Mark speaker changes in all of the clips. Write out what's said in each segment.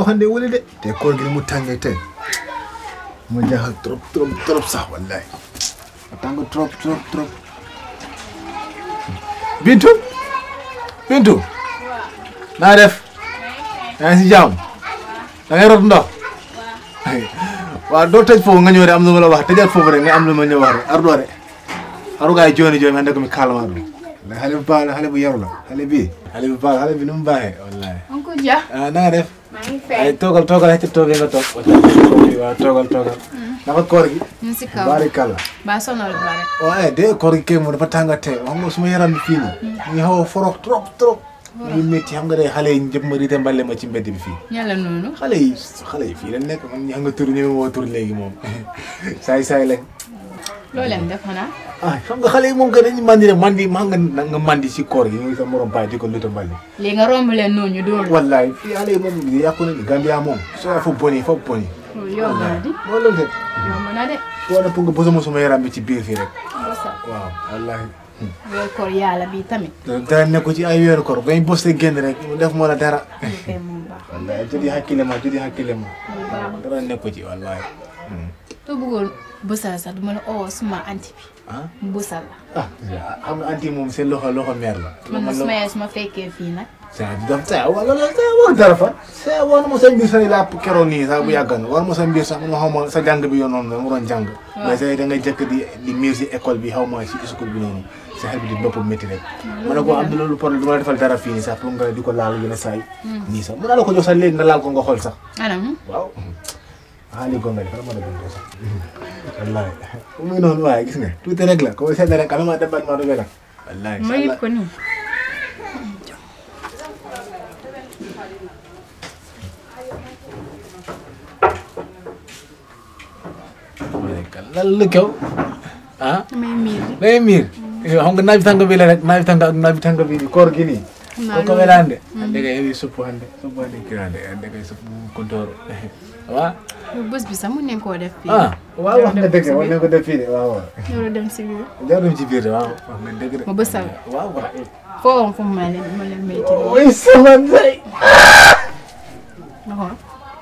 Speaker 1: waxande wuli de te koor gi ni mu tàngee tey mu jaaxal trop trop trop sax wallahi mu tàng trop trop trop Bintu Bintu naa def yaa ngi si jàmm da ngay rot ndox waaw doo tëj foofu nga ñëw de am lu ma la wax tëjal foofu rek nga am lu ma ñëw wax rek ardo de aru gaay jooni jooni hande komi kalma ɗum wallahi xale bu baax la xale bu yaru la xale bi xale bu baax xale bi nu mu baaxee wallahi
Speaker 2: Uncle Dia.
Speaker 1: ah na nga def
Speaker 2: maa ngi
Speaker 1: ay
Speaker 2: fay.
Speaker 1: toogal toogal xëcc toogee nga toog waaw toogal toogal naka koor gi
Speaker 2: ñu ngi si kaw.
Speaker 1: barikalla
Speaker 2: ba sonal ba rek.
Speaker 1: waaye de koor gi kay moom dafa tànga tey xam nga suma yaram bi fii nii mu ngi xaw a forox trop trop mu ngi métti xam nga de xale yi njëpp ma riite mbale ma ci mbedd bi fii
Speaker 2: ñala noonu.
Speaker 1: xale yi xale yi fii la nekk man ñi xam nga tur ñëme moo tur léegi moom saay saay lañ
Speaker 2: loo leen def xanaa.
Speaker 1: ah xam nga xale yi moom que dañu mandi rek mandi maa nga nga mandi si koor gi ñu sa morom baay di ko luta mbali
Speaker 2: léegi nga romb leen noonu ñu dóor.
Speaker 1: wallahi fii xale yi moom yàqu nañu Gambia moom soo fa boni fa boni
Speaker 2: loolu yomb na di.
Speaker 1: moo loolu de
Speaker 2: yomb na de.
Speaker 1: foo na pour nga bësama suma yaram bi ci biir fii rek
Speaker 2: bosa.
Speaker 1: waaw wallahi
Speaker 2: weer koor yàlla bi tamit.
Speaker 1: dara nekk ci ay weeru koor bañ bos te génn rek mu def moo la dara
Speaker 2: lu koy moom baax.
Speaker 1: wallahi jodi hakkille ma jodi hakkille ma
Speaker 2: lu baax.
Speaker 1: dara nekk ci wallahi
Speaker 2: soo bëggoon bësal sax duma la oo suma anti bi.
Speaker 1: ah
Speaker 2: mu bësal la.
Speaker 1: ah xam nga anti moom seen loxo loxo meer la
Speaker 2: man nag suma yaay suma fekkee fii nag.
Speaker 1: sa daf sa wala la sa wax dara fa sa war ma sa mbir sa la keroog nii sax bu yàggan war ma sa mbir sax man xaw ma sa jàng bi yoon noonu la mu doon jàng mais sa da nga jëkk di di miir si école bi xaw ma si school bi noonu sa xel bi di bopp métti rek ma ne ko am na loolu problème du ma la defal dara fii nii sax pour nga di ko laal yenn saa yi nii sax mën naa la ko jox sax léegi nga laal ko nga xool sax
Speaker 2: anam.
Speaker 1: waaw xaali gonga def ma la gën sax wallahi muy noonu waaye gis nga tuuti rek la ko seet rek ama ma debat ma do bela wallahi
Speaker 2: ma yëg ko nii.
Speaker 1: lan lu kew ah
Speaker 2: damay miir di.
Speaker 1: day miir xam nga naaj bi tàng bi la rek naaj bi tàng ak naaj bi tàng bi koor gi nii
Speaker 2: Xam naa
Speaker 1: ko ko
Speaker 2: loolu.
Speaker 1: welande ande kay heewi suppu hande suppu hande kirande ande kay suppu kontoro wa
Speaker 2: yow bés bi sax mun nañ koo def fii.
Speaker 1: ah waaw wax nga dëgg wax nga ko def fii de waaw waaw
Speaker 2: yow dem si biir.
Speaker 1: jarum ci biir de waaw wax nga dëgg de
Speaker 2: ma bësal.
Speaker 1: waaw waaw
Speaker 2: foo woon fu mu ma leen ma leen métti.
Speaker 1: oy sama ndey
Speaker 2: ma xool.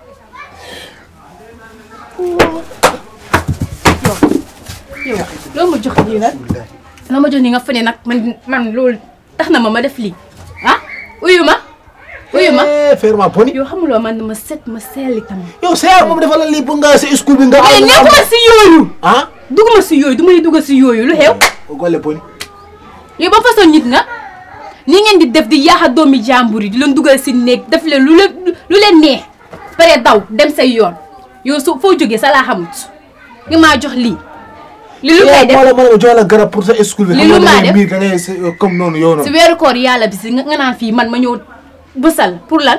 Speaker 2: yow yow loo ma jox lii nag loo ma jox nii nga fa ne nag man man loolu tax na ma ma def lii ah uyu ma uyu ma
Speaker 1: eh faire ma poni
Speaker 2: yow xamuloo man ma set ma seeli tamit.
Speaker 1: yow seer moom dafa la lii pour nga sa school bi nga
Speaker 2: mais nekkuma si yooyu
Speaker 1: ah
Speaker 2: duguma si yooyu du may dugg si yooyu lu xew
Speaker 1: golle poni
Speaker 2: yow ba façon nit nga ni ngeen di def di yaaxa doomi jàmbur yi di leen dugal si néeg def leen lu leen lu leen neex pare daw dem say yoon yow su foo jógee sa laa xamut nga maa jox lii li lu may def
Speaker 1: moo la moo la jox la garab pour sa school bi
Speaker 2: Li lu maa def
Speaker 1: miir da ngay sa- comme noonu yow
Speaker 2: si
Speaker 1: noonu
Speaker 2: weeru koor yàlla bi si nga nga naan fii man ma ñëw bësal pour lan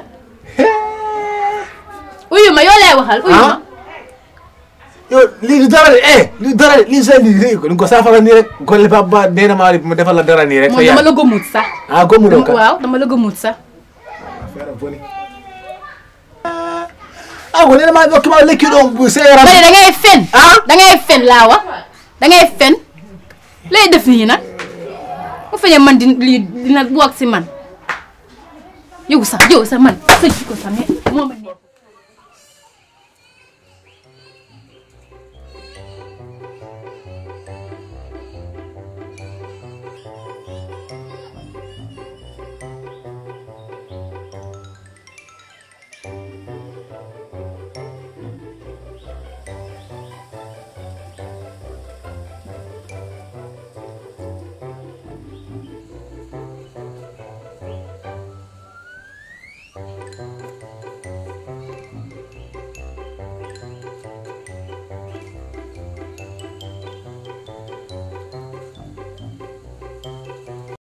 Speaker 2: uyu ma yoo lay waxal uyu ma
Speaker 1: Ah? yow lii du dara de eh lii du dara de lii sa lii lii ko ko saafara nii rek golle ba ba nee na maa mu defal la dara nii rek
Speaker 2: moom dama la gëmut sax
Speaker 1: ah gomu do ka
Speaker 2: waaw dama la gëmut sax
Speaker 1: affaire boni ah ko nee na maa dokki ma lekki ɗo bu seeram
Speaker 2: bari da ngay fen
Speaker 1: Ah?
Speaker 2: da ngay fen laa wax da ngay fen lay def nii nag bu fekkee man di lii dina bokk si man yow sax yow sax man sa jikko sax mais moo ma neex